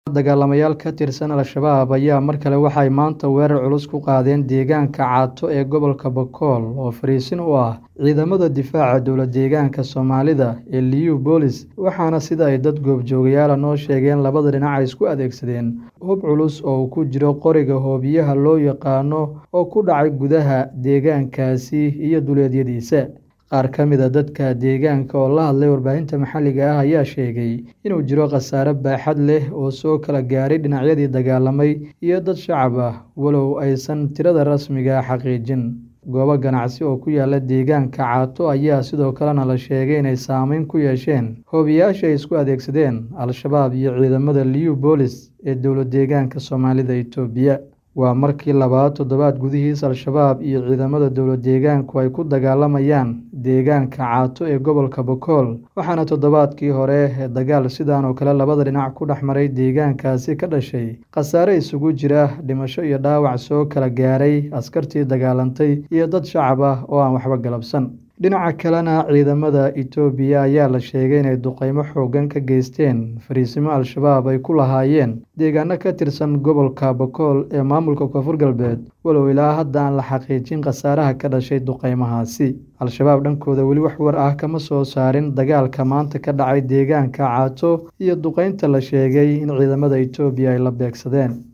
Dagaalamayaal ka tirsan Al-shabaab ayaa mar kale waxay maanta weerar culus ku qaadeen deegaanka Caato ee gobolka Boqol oo fariisin u ah ciidamada difaaca dowlad-deegaanka Soomaalida ee Liyu Boolis waxaana sida ay dad goobjoogayaal noo sheegeen labada dhinac ay isku adeegsadeen hub culus oo uu ku jiro qoriga hoobiyaha loo yaqaano oo ku dhacay gudaha deegaankaasi iyo duleedyadiisa qaar ka mid a dadka deegaanka oo la hadlay warbaahinta maxalliga ah ayaa sheegay inuu jiro khasaare baaxad leh oo soo kala gaaray dhinacyadii dagaalamay iyo dad shacab ah walow aysan tirada rasmiga ah xaqiijin goobo ganacsi oo ku yaala deegaanka Caato ayaa sidoo kalena la sheegay inay saameyn ku yeesheen hoobiyayaasha ay isku adeegsadeen Al-shabaab iyo ciidamada Liyu Boolis ee dowlad-deegaanka Soomaalida Itoobiya waa markii labaad toddobaad gudihiis Al-shabaab iyo ciidamada dowlad-deegaanku ay ku dagaalamayaan deegaanka Caato ee gobolka Boqol waxaana toddobaadkii hore dagaal sidan oo kale labada dhinac ku dhex maray deegaankaasi ka dhashay khasaare isugu jira dhimasho iyo dhaawac soo kala gaaray askartii dagaalantay iyo dad shacab ah oo aan waxba galabsan dhinaca kalena ciidamada Itoobiya ayaa la sheegay inay duqeymo xooggan ka geysteen fariisimo Al-shabaab ay ku lahaayeen deegaano ka tirsan gobolka Boqol ee maamulka Koonfur Galbeed walow ilaa hadda aan la xaqiijin khasaaraha ka dhashay duqeymahaasi Al-shabaab dhankooda weli wax war ah kama soo saarin dagaalka maanta ka dhacay deegaanka Caato iyo duqeynta la sheegay in ciidamada Itoobiya ay la beegsadeen